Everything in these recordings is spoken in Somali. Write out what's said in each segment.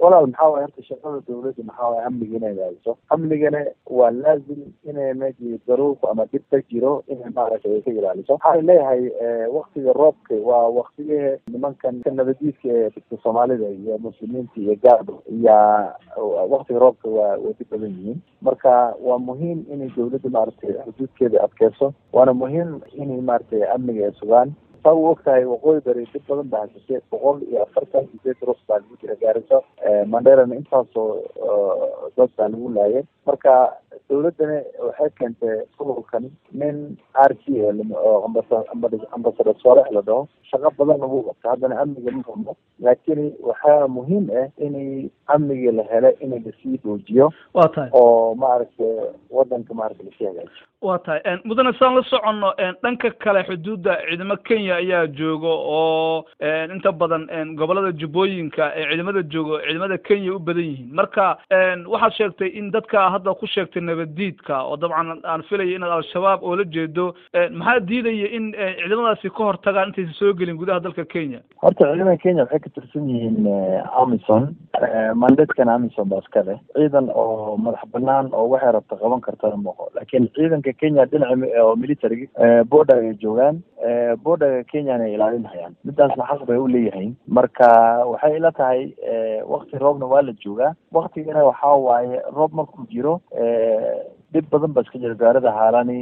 walaal maxaa waay horta shaqada dawladda maxaa waay amniga inay raadiso amnigana waa laazim inay meji daruuf ama dhib ka jiro inay maaragtay ka ilaaliso waxaa leeyahay waktiga roobka waa waktigii nimankan ka nabadiidka ee dadka soomaalida iyo muslimiinta iyo gaarba yaa waktiga roobka waa way dhib badan yihiin marka waa muhiim inay dawladda maaragtay xuduudkeeda adkeyso waana muhiim inay maaragtay amniga ay sugaan saa u ogtahay waqooyi bari dib badan baa hasishe boqol iyo afartan sideed rus baa lagu jira gaariso manderana intaasoo dad baa lagu laayay marka dawladdana waxay keentay gobolkan nin r t oo ambasador soalex la dhaho shaqo badan lagu qabta haddana amniga ma rabno laakiin waxaa muhiim ah inay amniga la helo inay lasii dhoojiyo waa tahay oo maaragtay wadanka maaragtay lasii hagaajiyo waa tahay mudane saan la soconno dhanka kale xuduudda ciidamo kenya ayaa jooga oo inta badan gobolada jubbooyinka ee ciidamada joogo ciidamada kenya u badan yihiin marka waxaad sheegtay in dadka hadda ku sheegtay nabaddiidka oo dabcan aan filaya inaad al-shabaab oo la jeedo maxaa diidaya in ciidamadaasi ka hor tagaan intaysan soo gelin gudaha dalka kenya horta ciidamada kenya waxay ka tirsan yihiin amison mandatkana amison baa iska leh ciidan oo madax banaan oo waxay rabta qaban kartana maqo laakiin ciidanka kenya dhinaca oo military border ay joogaan borderga kenyana ay ilaalinhayaan midaasna xaq bay u leeyihiin marka waxay ila tahay wakti roobna waa la joogaa waktigana waxaa waaye roob markuu jiro dhib badan ba iska jira gaarida haalani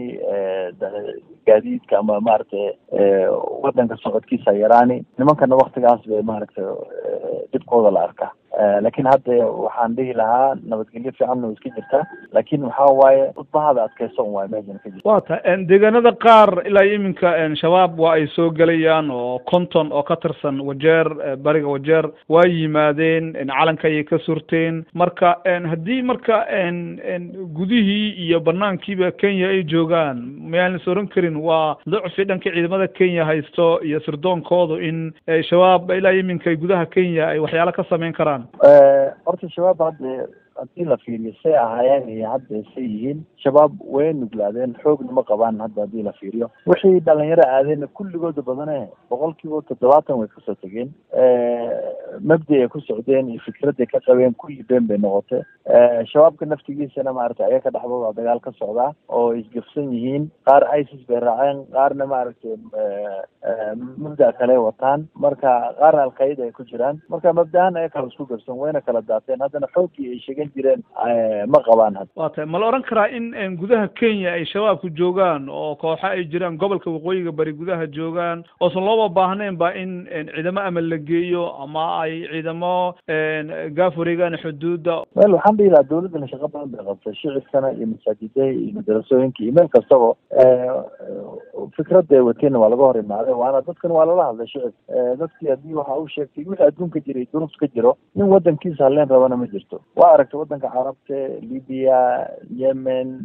gaadiidka ama maaragtay wadanka socodkiisa yaraani nimankana waktigaas bay maaragtay dhibkooda la arkaa laakiin hadda waxaan dhihi lahaa nabadgelyo fiicanna way iska jirtaa laakiin waxaa waaye udbahada adkeyso un waay meeshan ka jirta waa ta deegaanada qaar ilaa iminka shabaab waa ay soo gelayaan oo conton oo ka tirsan wajeer bariga wajeer waa yimaadeen calanka ayay ka surteen marka haddii marka gudihii iyo banaankiiba kenya ay joogaan mayaan is oran karin waa lucfi dhanka ciidamada kenya haysto iyo sirdoonkoodu in shabaab ilaa iminka gudaha kenya ay waxyaalo ka samayn karaan horta shabaab hadda haddii la fiiriyo say ahaayeen iyo hadda say yihiin shabaab way nuglaadeen xoogna ma qabaan hadda haddii la fiiriyo wixii dhalinyaro aadeenna kulligooda badane boqolkiiba toddobaatan way kasoo tegeen mabdi ay ku socdeen iyo fikradday ka qabeen kulli been bay noqotay shabaabka naftigiisana maaragtay ayaga dhexdooda dagaal ka socdaa oo isgafsan yihiin qaar isis bay raaceen qaarna maaragtay mabda kale wataan marka qaarna alqaida ay ku jiraan marka mabdahan ay kala isku gafsan wayna kala daateen haddana xooggii ay sheegan jireen ma qabaan hadda waa tahay ma la odhan karaa in gudaha kenya ay shabaabku joogaan oo kooxo ay jiraan gobolka waqooyiga bari gudaha joogaan oosan looba baahnayn ba in ciidamo ama la geeyo ama ay ciidamo gaaf wareegaan xuduudda wel waxaan dhihi lahaa dawladdana shaqo badan bay qabtay shicibkana iyo masaajidaha iyo madarasooyinka iyo meel kastaba fikradda ay wateenna waa laga hor imaaday waana dadkan waa lala hadlay shicib dadkii haddii waxa uu sheegtay wixii adduunka jiray duruuf ka jiro nin wadankiisa halleen rabana ma jirto waa aragtay wadanka carabta libiya yemen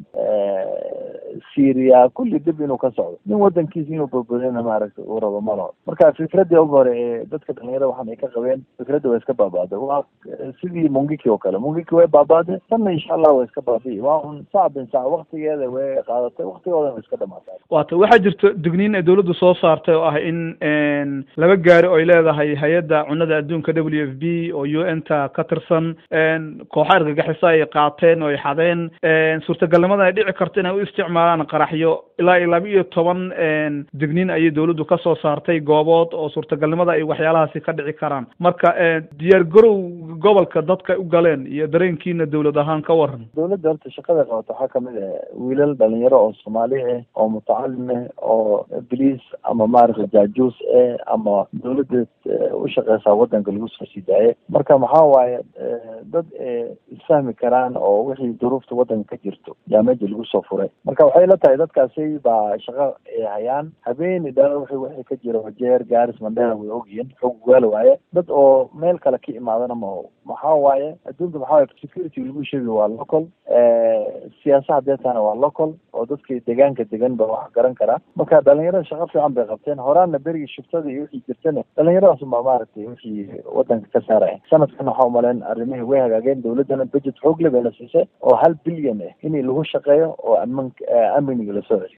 syria kulli dib inuu ka socdo nin wadankiisa inuu badbadina maaragtay uu rabo ma laho marka fikraddii ugu hore ee dadka dhalinyarada waxaan ay ka qabeen fikradda waa iska baabaaday waa sidii mungiki oo kale mungiki way baabaaday tanna insha allah waa iska baabi'i waa un sac bin sac waktigeeda way qaadatay waktigoodana way iska dhamaatay waata waxaa jirta digniin ay dawladdu soo saartay oo ah in laba gaari oo ay leedahay hay-adda cunada adduunka w f b oo u n ta ka tirsan kooxa argagixisa ay qaateen oo ay xadeen suurtagalnimada ay dhici karto inay u isticmaalaan qaraxyo ilaa iyo laba iyo toban digniin ayay dawladdu ka soo saartay goobood oo suurtagalnimada ay waxyaalahaasi ka dhici karaan marka diyaar garow gobolka dadka u galeen iyo dareenkiina dawlad ahaan ka waran dawladda horta shaqada qabato waxaa kamid ah wiilal dhalinyaro oo soomaali ah oo mutacalim ah oo bliis ama maaragtay jaajuus ah ama dawladda u shaqeysaa wadanka lagu soo sii daaye marka maxaa waaye dad isfahmi karaan oo wixii duruufta wadanka ka jirto yaa meesha lagu soo furay marka waxay la tahay dadkaasi baa shaqo ay hayaan habeeni dhala wixii wixii ka jira wajeer gaaris mandheera way ogyihiin xog gaala waaye dad oo meel kale ka imaadana ma maxaa waaye adduunka maxaa waaye security lagu sheegi waa local siyaasa hadeetana waa local oo dadkii deegaanka degan ba wax garan karaa marka dhalinyarada shaqo fiican bay qabteen horaana berigii shiftada iyo wixii jirtana dhalinyaradaas baa maaragtay wixii wadanka ka saaraya sanadkan waxaa umaleen arrimihii way hagaageen dawladdana budget xoog le bay la siisay oo hal bilyan ah in lagu shaqeeyo oo aman amniga lasoo celiyo